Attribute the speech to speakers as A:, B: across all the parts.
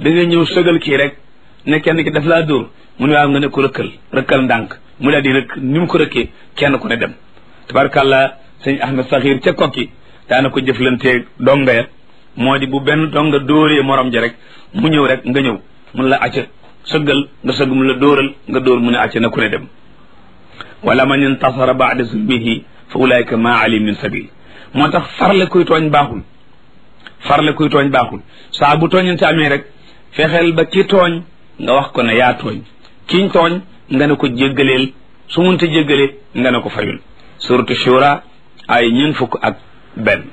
A: da ngay ñëw sëgal kii rek ne kenn ki daf laa dóor mu ne waaw nga ne ko rëkkal rëkkal ndànk mu daal di rëkk ni mu ko rëkkee kenn ku ne dem tabarkàlla sëñ Ahmed Saxiir ca kokki daana ko jëflanteeg donga ya moo di bu benn donga dóoree morom ja rek mu ñëw rek nga ñëw mun la acca sëggal nga sëgg mu la dóoral nga dóor mu ne acca na ku ne dem wala man intasara baada zulmihi fa ulaika ma ali min sabil moo tax farle kuy tooñ baaxul farle kuy tooñ baaxul saa bu tooñante amee rek fexeel ba ki tooñ nga wax ko ne yaa tooñ kiñ tooñ nga ne ko jéggaleel su munte jéggalee nga ne ko fayul suratu shura ay ñeen fukk ak benn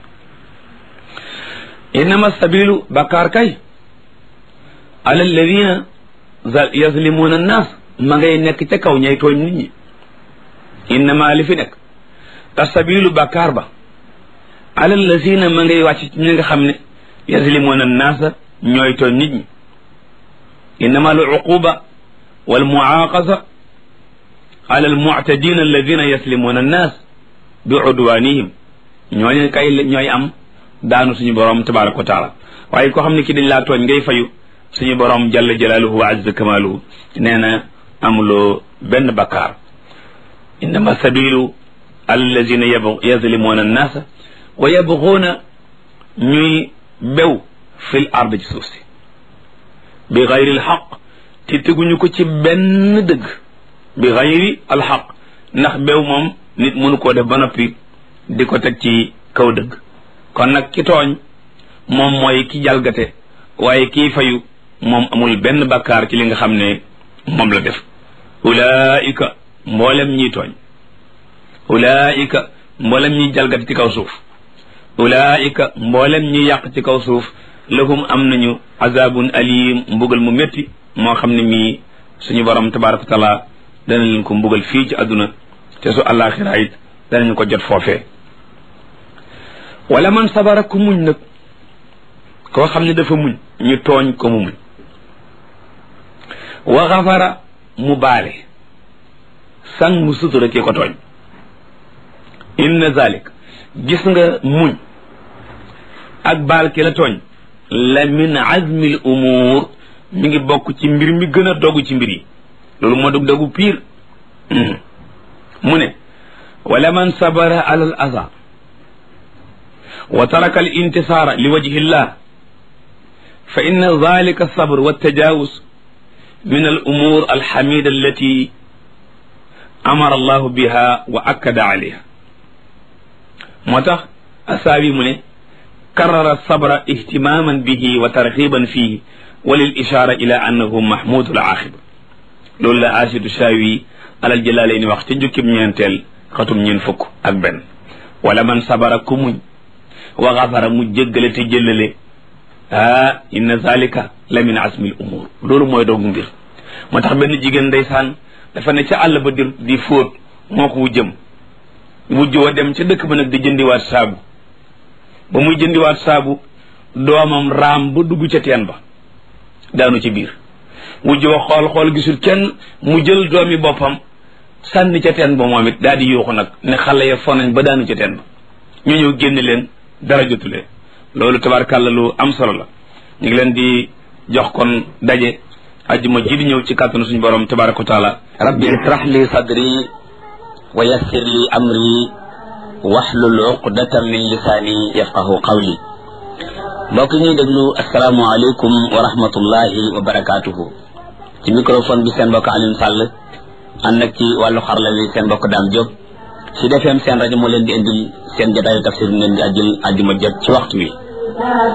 A: innama sabilu bakkaar kay ala alladina yazlimuna annas ma ngay nekk ca kaw ñay tooñ nit ñi innama li fi nekk asabilu bakkaar ba ala alladina ma ngay wàcc ci ñi nga xam ne yazlimuna annaasa ñooy tooñ nit ñi innama al uquba wal muaqasa ala al mu'tadina alladina yaslimuna annas bi udwanihim ñooñu kay ñooy am daanu suñu borom tabaraka wa taala waaye koo xam ne ki dañ laa tooñ ngay fayu suñu borom jalla jalaaluhu wa azza kamaaluhu nee na amuloo benn bakkaar innama sabilu ala alladina yazlimuna annaasa wa yabguuna ñuy bew fil ard ci suuf si bi gayri alxaq te teguñu ko ci benn dëgg bi gayri alxaq ndax bew moom nit mënu koo def ba noppi di ko teg ci kaw dëgg kon nag ki tooñ moom mooy ki jalgate waaye kii fayu moom amul benn bakkaar ci li nga xam ne moom la def ulaika mboolem ñiy tooñ ulaika mboolem ñiy jalgate ci kaw suuf ulaika mboolem ñi yàq ci kaw suuf lahum am nañu azabun alim mbugal mu métti moo xam ne mii suñu borom tabaraka wa taala dana leen ko mbugal fii ci àdduna te su àllaaxira it danañu ko jot foofee wala man sabara ku muñ nag koo xam ne dafa muñ ñu tooñ ko mu muñ wa xafara mu baale sang mu sutura ki ko tooñ inna zalik gis nga muñ ak baal ki la tooñ la min azmi l umuur mi ngi bokk ci mbir mi gën a dogu ci mbir yi loolu moo dug dogu piir mu ne wala man sabara ala al aza wa taraka al intisaara li wajhi llah fa inna dalika alsabr waltajawuz min al umur alxamida allati amara allahu biha wa akkada alayha moo tax asaabi mu ne karara sabra ihtimaman bihi wa tarxiban fihi wa lil ishara ila annahu mahmudu al aaxiba loolu la asidu shaawi alal jëlaalee wax ca jukkib ñeenteel xatum ñeen fukk ak benn wala man sabara ku muñ wa xafara mu jéggale te jëllale ah inna zalika la min asmil umur loolu mooy doogu mbir moo tax benn jigéen ndeysaan dafa ne ca àll ba di di fóot moo ko wujjëm wujj wa dem ca dëkk ba nag di jëndiwaat saabu ba muy jëndiwaat saabu doomam raam ba dugg ca teen ba daanu ci biir wujj wa xool xool gisul kenn mu jël doomi boppam sànni ca teen ba moom it daal di yuuxu nag ne xale ya fonañ ba daanu ca teen ba ñu ñëw génne leen dara jotulee loolu tabarkàlla lu am solo la ñu ngi leen di jox kon daje ajjuma ji di ñëw ci kàttanu suñu borom tabaraka wa taala
B: rabbi israh li sadri wa yassir li amri waxlul uqdatan min lisaani yafqahu qawli mbokk ñuy déglu asalaamualeykum wa rahmatullahi wa barakaatuhu ci microphone bi seen mbokk Alioune Sall ànd ak ci wàllu xarla wi seen mbokk Dame Diop ci defeem seen rajo moo leen di indil seen jotaayu tafsir mu leen di ajjul ajjuma jot ci waxtu wi